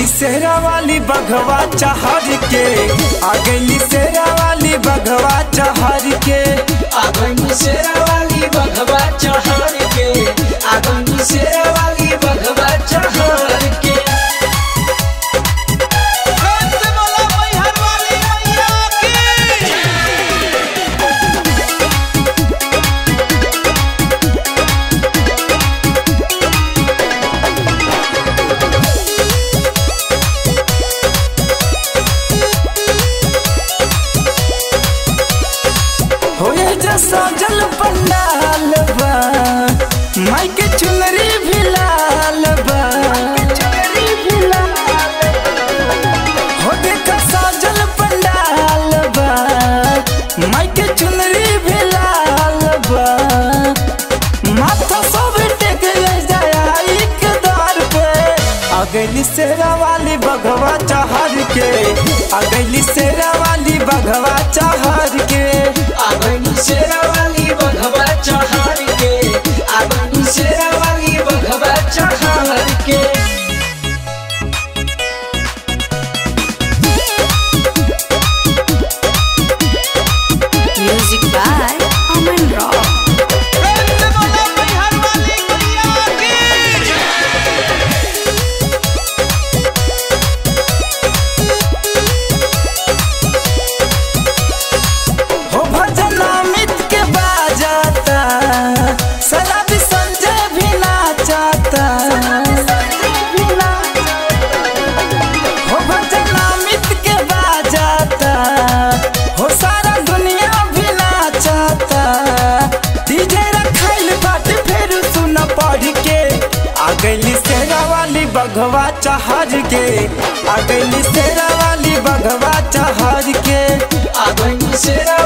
शेरा वाली बघवा चहर के आ गईली शेरा वाली बघवा चहर के आगनी शेरा वाली बघवा चढ़ के आगनी शेरा वाली बघवा चढ़ के होए जो सजल पंडाल बा माई के चुनरी भी लाल बा हो देखा सजल पंडाल बा माई के चुनरी भी लाल बा माथा सब टेक जाए के दर पे आ गईली शेरा वाली बघवा चहर के आ गईली शेरा वाली बघवा चहर के आगनी शेरा वाली बघवा चढ़ के आगनी शेरा वाली बघवा चढ़ के Music by Aman Rock. हो भजन अमित के बाजाता सलाबी संजय भी नाचाता हो भजन अमित के बाजाता हो सारा दुनिया भी नाचाता डीजे रखाइल बाटे फिर सुन पढ़ के आ गईली शेरा वाली बघवा चहर के आ गईली शेरा वाली बघवा चहर के आगनी शेरा